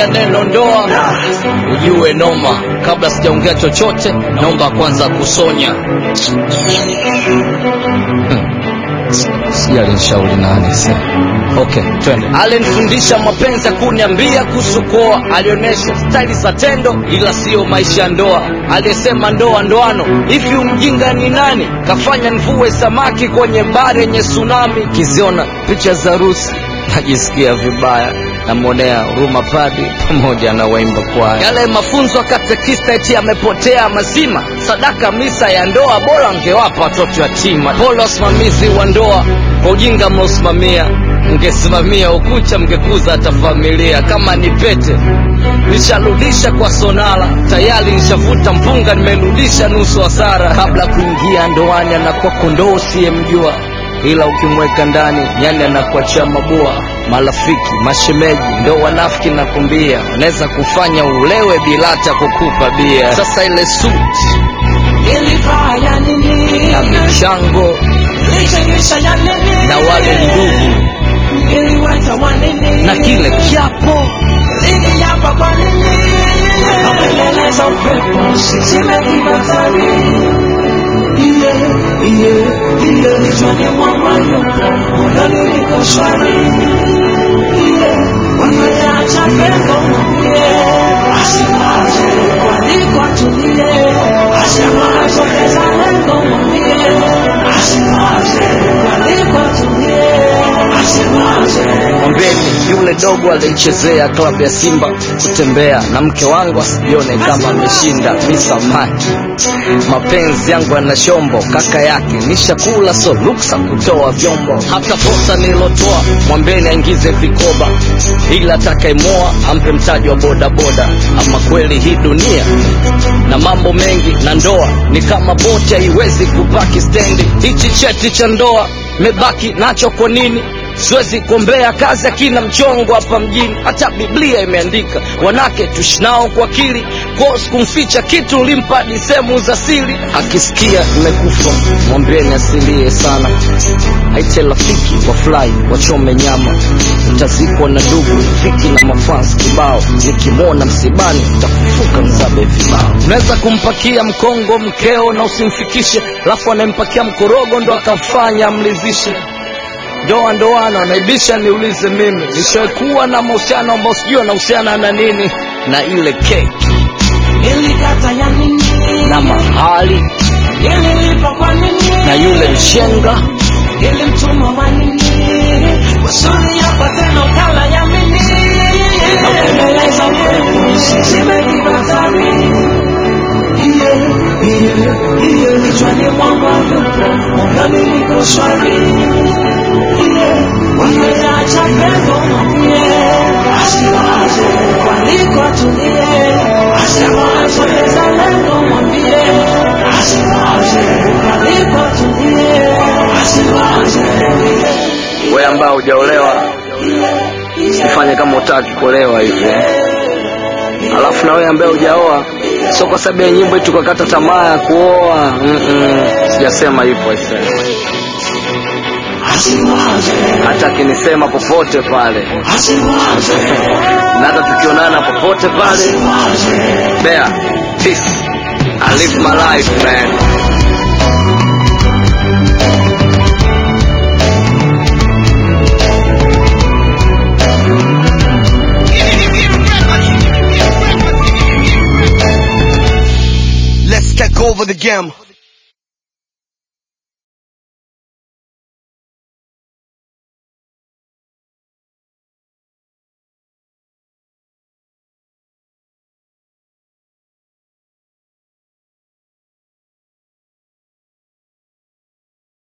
nikisikia neno ndoa ujue noma. Kabla sijaongea chochote, naomba kwanza kusonya. Sijali nishauri nani sasa. Okay, twende. Alinifundisha mapenzi ya kuniambia kuhusu kuoa, alionyesha staili za tendo, ila siyo maisha ya ndoa. Aliyesema ndoa ndoano, hivi umjinga ni nani? Kafanya nivue samaki kwenye bahari yenye tsunami. Kiziona picha za harusi najisikia vibaya, namwonea huruma padi pamoja na waimba kwaya. Yale mafunzo ya katekista eti yamepotea mazima. Sadaka misa ya ndoa bora angewapa watoto yatima. Pole wasimamizi wa ndoa kwa ujinga mnaosimamia, mngesimamia ukucha, mngekuza hata familia. Kama ni pete nisharudisha kwa sonala, tayari nishavuta mpunga, nimerudisha nusu hasara. Kabla kuingia ndoani anakuwa kondoo usiyemjua ila ukimweka ndani nyani anakuachia mabua. Marafiki, mashemeji ndo wanafiki, nakwambia, wanaweza kufanya ulewe bila hata kukupa bia. Sasa ile suti Ilifanya nini? na michango Ilichangisha ya nini? na wale ndugu Iliwacha wa nini? na kile kiapo Iliyapa kwa nini? Napeleleza upepo, simekibatari. Iye, iye, iye, kichwani mwangu hayupo, moyoni niko shwari. Iye, wameacha pengo mwambie, asiwaze kwaliko atulie, asiwaze pesa lengo mwambie, asiwaze kwaliko atulie, asiwaze Mwambeni yule dogo alichezea klabu ya Simba kutembea na mke wangu asijione kama ameshinda misamaki. Mapenzi yangu yana shombo, kaka yake nishakula, so ruksa kutoa vyombo. Hata posa nilotoa mwambeni aingize vikoba, ila atakayemoa ampe mtaji wa bodaboda. Ama kweli hii dunia na mambo mengi, na ndoa ni kama boti, haiwezi kupaki stendi. Hichi cheti cha ndoa mebaki nacho kwa nini? siwezi kuombea kazi akina mchongo hapa mjini. Hata Biblia imeandika wanake tushinao kwa akili, kos kumficha kitu ulimpa hadi sehemu za siri. Akisikia nimekufa mwambieni asilie sana, aite rafiki wa fly wachome nyama, utazikwa na ndugu fiki na mafans kibao. Nikimwona msibani utafufuka mzabe vibao. Unaweza kumpakia mkongo mkeo na usimfikishe, alafu anayempakia mkorogo ndo akafanya amlizishe ndoa ndoano naibisha niulize mimi nishakuwa na mahusiano ambao sijui anahusiana na nini na ile keki Nilikata ya nini? na mahali Nililipa kwa nini? na yule mshenga Nilimtuma wa nini? Kusudi yapate nakala ya mimi. Napembeleza upepo, simekibatari. Iye, iye, iye, kichwani mwangu hayupo, moyoni niko shwari. Iye, wameacha pengo mwambie, asiwaze kwaliko atulie, asiwaze pesa lengo mwambie, asiwaze kwaliko atulie, asiwaze we ambao hujaolewa usifanye kama utaki kuolewa hivi eh. alafu na wewe ambaye hujaoa sio kwa sababu ya nyimbo eti tukakata tamaa ya kuoa Mm-mm. sijasema hivyo aisee. asiwaze hata akinisema popote pale asiwaze na hata tukionana popote pale asiwaze Bear, peace. I live my life, man. Let's take over the game.